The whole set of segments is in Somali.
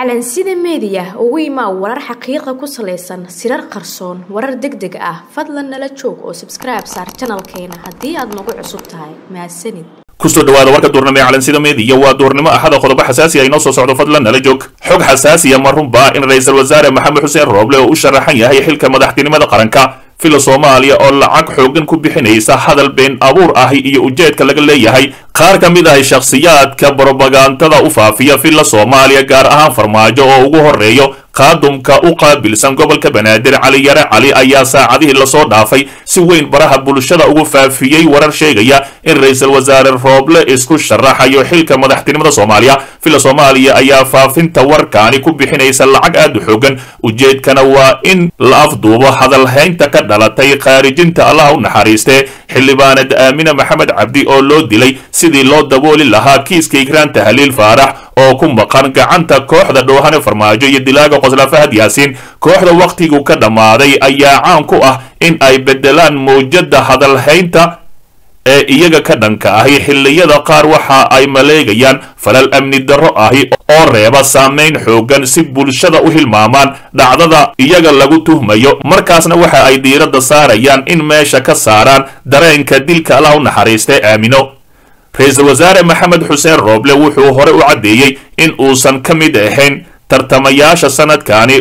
calansida meediya ugu imaa warar xaqiiqa ku salaysan sirar qarsoon warar deg deg ah fadlan nala joog oo sabskribe saar janalkeena haddii aad nagu cusub tahay mahadsanid kusoo dhawaada warka duurnimo ee calansida meediya waa duurnimo axada qodobo xasaasi ah inoo soo socdo fadlan nala joog xog xasaasiya ma runbaa in ra-iisul wasaare maxamed xuseen rooble oo u sharaxan yahay xilka madaxtinimada qaranka fila soomaaliya oo lacag xoogan ku bixinaysa hadal been abuur ahi iyo ujeedka laga leeyahay qaar ka mid ahi shakhsiyaadka brobagandada u faafiya fila soomaaliya gaar ahaan farmaajo oo ugu horeeyo qaadumka u qaabilsan gobolka banaadir cali yare cali ayaa saacadihii lasoo dhaafay si weyn baraha bulshada ugu faafiyey warar sheegaya in ra-iisul wasaare rooble isku sharaxayo xilka madaxtinimada soomaaliya fila soomaaliya ayaa faafinta warkaani ku bixinaysa lacag aad u xoogan ujeedkana waa in la afduubo hadalhaynta ka dhalatay khaarijinta allaha u naxariistee xildhibaanad aamine maxamed cabdi oo loo dilay sidii loo dabooli lahaa kiiska igraan tahliil faarax oo ku maqan gacanta kooxda dhoohane farmaajo iyo dilaaga qosla fahad yaasiin kooxda wakhtigu ka dhammaaday ayaa caan ku ah in ay beddelaan mawjadda hadalhaynta ee iyaga ka dhanka ahi xilliyada qaar waxa ay maleegayaan falal amni darro ahi oo reeba saamayn xoogan si bulshada u hilmaamaan dhacdada iyaga lagu tuhmayo markaasna waxa ay diiradda saarayaan in meesha ka saaraan dareenka dilka allah u naxariistay aamino ra-iisul wasaare maxamed xuseen rooble wuxuu hore u caddeeyey in uusan ka mid ahayn tartamayaasha sanadkani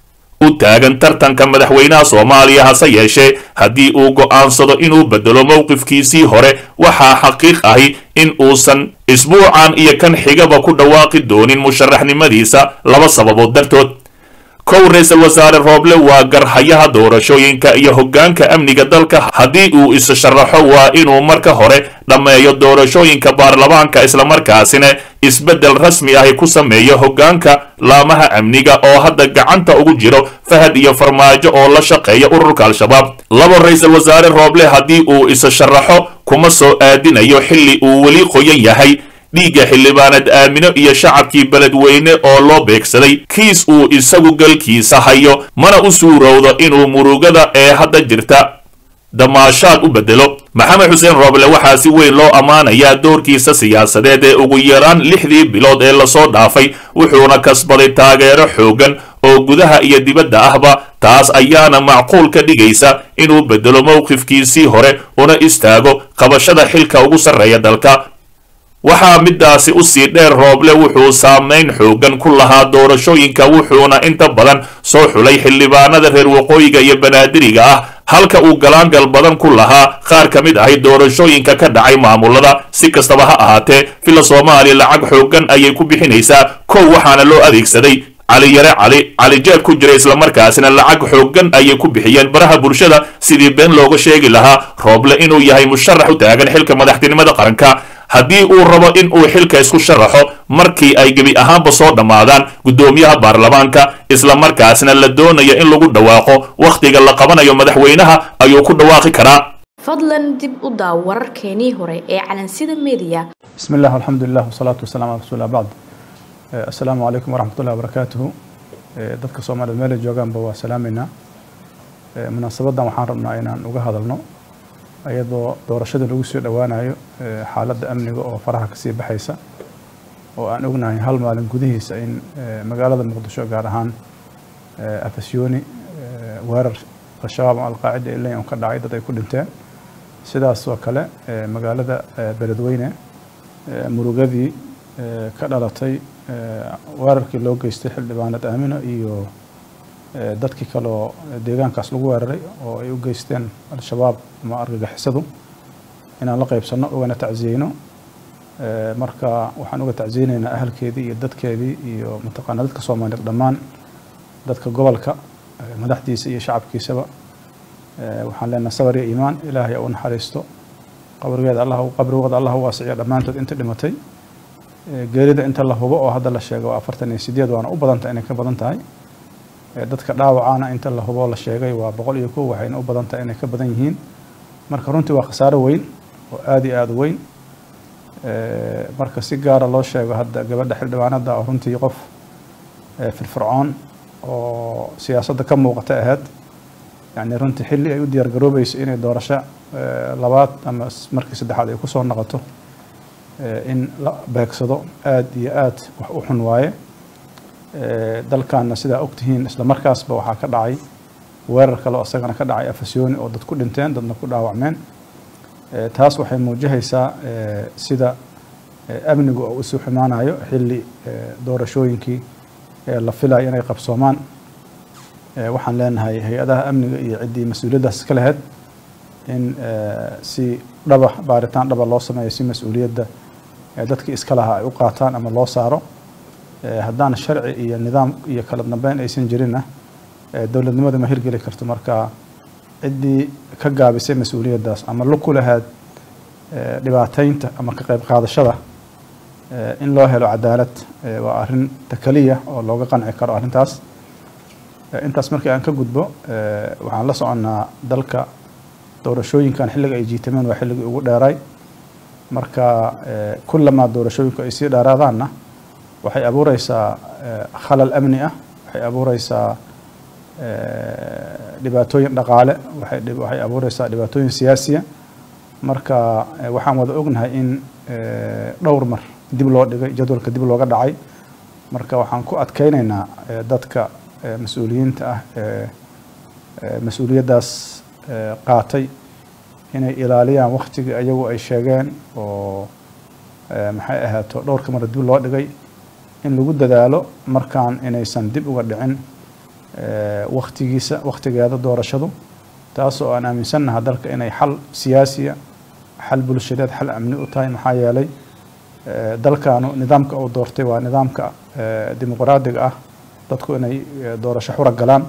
u taagan tartanka madaxweynaha soomaaliya hase yeeshee haddii uu go'aansado inuu bedelo mowqifkiisii hore waxaa xaqiiq ahi in uusan isbuucan iyo kan xigaba ku dhawaaqi doonin musharaxnimadiisa laba sababood dartood kow ra-iisul wasaare rooble waa garhayaha doorashooyinka iyo hoggaanka amniga dalka haddii uu is sharaxo waa inuu marka hore dhammeeyo doorashooyinka baarlamaanka islamarkaasina isbeddel rasmi ahi ku sameeyo hoggaanka laamaha amniga oo hadda gacanta ugu jiro fahad iyo farmaajo oo la shaqeeya ururka al-shabaab laba ra-iisul wasaare rooble haddii uu is sharaxo kuma soo aadinayo xilli uu weli qoyan yahay dhiigga xildhibaanad aamino iyo shacabkii beledweyne oo loo beegsaday kiis uu isagu galkiisa hayo mana u suurowdo inuu murugada ee hadda jirta damaashaad u bedelo maxamed xuseen rooble waxaa si weyn loo ammaanayaa doorkiisa siyaasadeed ee ugu yaraan lixdii bilood ee lasoo dhaafay wuxuuna kasbaday taageero xoogan oo gudaha iyo dibadda ahba taas ayaana macquul ka dhigaysa inuu bedelo mowqifkiisii hore una istaago qabashada xilka ugu sarreeya dalka waxaa midaasi u sii dheer rooble wuxuu saamayn xoogan ku lahaa doorashooyinka wuxuuna inta badan soo xulay xildhibaanada reer waqooyiga iyo banaadiriga ah halka uu galaangal badan ku lahaa qaar ka mid ahi doorashooyinka ka dhacay maamulada si kastaba ha ahaatee fila soomaaliya lacag xoogan ayay ku bixinaysaa kow waxaana loo adeegsaday cali yare cali cali jeeb ku jira islamarkaasina lacag xoogan ayay ku bixiyeen baraha bulshada sidii been looga sheegi lahaa rooble inuu yahay musharax u taagan xilka madaxtinimada qaranka haddii uu rabo in uu xilka isku sharaxo markii ay gebi ahaanba soo dhammaadaan guddoomiyaha baarlamaanka islamarkaasna la doonayo in lagu dhawaaqo wakhtiga la qabanayo madaxweynaha ayuu ku dhawaaqi karaa fadlan dib u daaw wararkeenii hore ee calansida meediya بسم الله والحمد لله والصلاة والسلام على رسول الله بعد Eh, asalaamu calaykum waraxmat ullahi wabarakaatuhu Eh, dadka soomaaliyed meela joogaanba waa salaameynaa Eh, munaasabadan waxaan rabnaa inaan uga hadalno iyadoo doorashada lagu soo dhowaanayo eh, xaaladda amniga oo faraha kasii baxaysa oo aan ognahay hal maalin gudihiisa in eh, magaalada muqdisho gaar ahaan eh, afasyooni eh, weerar al-shabaab ama alqaacida ilayn oo ka dhacay dad ay ku dhinteen sidaas oo kale eh, magaalada eh, beledweyne eh, murugadii eh, ka dhalatay eh, weerarkii loo geystay xildhibaanad aamino iyo eh, dadkii kaleo deegaankaas lagu weeraray oo ay u geysteen al-shabaab ama argagixisadu inaan la qaybsanno ugana tacsiyeyno Eh, marka waxaan uga tacsiyeynaynaa ahalkeedii iyo dadkeedii iyo mataqaana dadka soomaaliyeed dhammaan dadka gobolka eh, madaxdiisa iyo shacabkiisaba Eh, waxaan leenahay sabar iyo iimaan ilaahay u naxariisto qabrigeeda allah qabrigooda allah u waasiciyo dhammaantood inta dhimatay Eh, geerida inta la hubo oo hadda la sheego waa afartan iyo sideed waana u badanta inay ka badan tahay Eh, dadka dhaawacana inta la hubo la sheegay waa boqol iyo kow waxayna u badan tahay inay ka badan yihiin marka runtii waa khasaaro weyn oo aada iyo aada u weyn Eh, marka si gaara loo sheego hadda gabadha xildhibaanada oo runtii qof eh, firfircoon oo siyaasadda ka muuqata ahayd yani runtii xilli ay u diyaar garoobayso inay doorasho eh, labaad ama s- markii saddexaad ay kusoo noqoto eh, in la beegsado aada iyo aad wax u xun waaye dalkaana sidaa ogtihiin isla markaasba waxaa ka dhacay weerar kale oo isagana ka dhacay afasyooni oo dad ku dhinteen dadna ku dhaawacmeen taas waxay muujihaysaa sida amnigu oo isu xumaanayo xilli doorashooyinkii la filayo inay qabsoomaan waxaan leenahay hay-adaha amniga iyo ciddii mas-uuliyaddaas ka lahayd in si dhaba baaritaan dhaba loo sameeyo si mas-uuliyadda dadkii iska lahaa ay u qaataan ama loo saaro haddaan sharci iyo nidaam iyo kala dambeyn aysan jirinna dowladnimada ma hirgeli karto marka ciddii ka gaabisay mas-uuliyaddaas ama lug ku lahayd dhibaateynta ama ka qayb qaadashada in loo helo cadaalad waa arrin takaliya oo looga qanci karo arrintaas intaas markii aan ka gudbo waxaan la soconnaa dalka doorashooyinkan xilliga ay jiitameen waa xilligii ugu dheeray marka kullamaa doorashooyinku ay sii dheeraadaanna waxay abuureysaa khalal amni ah waxay abuureysaa dhibaatooyin dhaqaale waxay abuureysaa dhibaatooyin siyaasiya marka waxaan wada ognahay in dhowr mar dib loo dhigay jadwalka dib looga dhacay marka waxaan ku adkeyneynaa dadka mas-uuliyiinta ah mas-uuliyaddaas qaatay inay ilaaliyaan waktigii ayagu ay sheegeen oo maxay ahaato dhowrka mar dib loo dhigay in lagu dadaalo markaan inaysan dib uga dhicin waktigiisa waktigeeda doorashadu taas oo aan aaminsannaha dalka inay xal siyaasiya xal bulshadeed xal amni u tahay maxaa yeelay dalkaanu nidaamka uu doortay waa nidaamka dimuqraadiga ah dadku inay doorasho xura galaan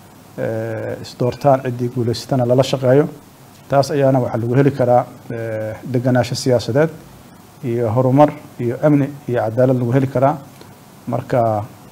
isdoortaan ciddii guulaysatana lala shaqeeyo taas ayaana waxaa lagu heli karaa deganaansho siyaasadeed iyo horumar iyo amni iyo cadaalad lagu heli karaa marka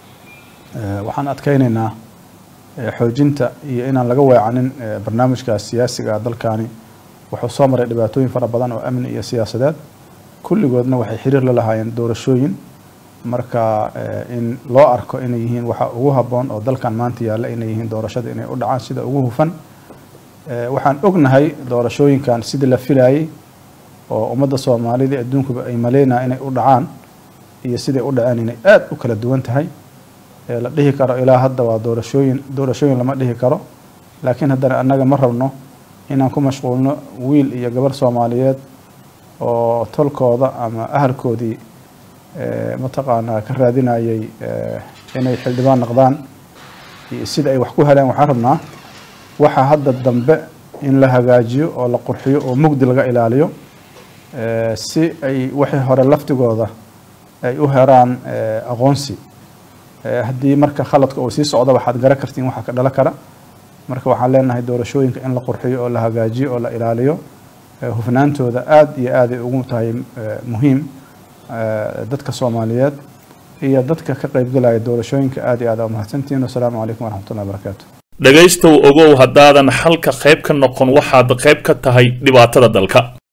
waxaan adkeyneynaa xoojinta iyo inaan laga weecanin barnaamijkaas siyaasiga ah dalkaani wuxuu soo maray dhibaatooyin fara badan oo amni iyo siyaasadeed kulligoodna waxay xiriir la lahaayeen doorashooyin marka in loo arko inay yihiin waxa ugu habboon oo dalkan maanta yaalla inay yihiin doorashada inay u dhacaan sida ugu hufan waxaan ognahay doorashooyinkan sidii la filayay oo ummadda soomaalida adduunkuba ay maleynaa inay u dhacaan iyo siday u dhaceen inay aada u kala duwan tahay la dhihi karo ilaa hadda waa doorashooyin doorashooyin lama dhihi karo laakiin haddana annaga ma rabno inaan ku mashquulno wiil iyo gabar soomaaliyeed oo tolkooda ama ahalkoodii mataqaanaa ka raadinayay inay xildhibaan noqdaan iyo sida ay wax ku heleen waxaan rabnaa waxa hadda dambe in la hagaajiyo oo la qurxiyo oo mugdi laga ilaaliyo si ay wixii hore laftigooda ay u heraan aqoonsi haddii marka khaladka uu sii socdo waxaad gara kartiin waxa ka dhala kara marka waxaan leenahay doorashooyinka in la qurxiyo oo la hagaajiyo oo la ilaaliyo hufnaantooda aada iyo aaday ugu tahay muhiim dadka soomaaliyeed iyo dadka ka qaybgalaya doorashooyinka aada iyo aad aa mahadsantihiin wasalaamu calaykum waraxmatullahi wabarakaatu dhegaystow ogow haddaadan xalka qayb ka noqon waxaad qayb ka tahay dhibaatada dalka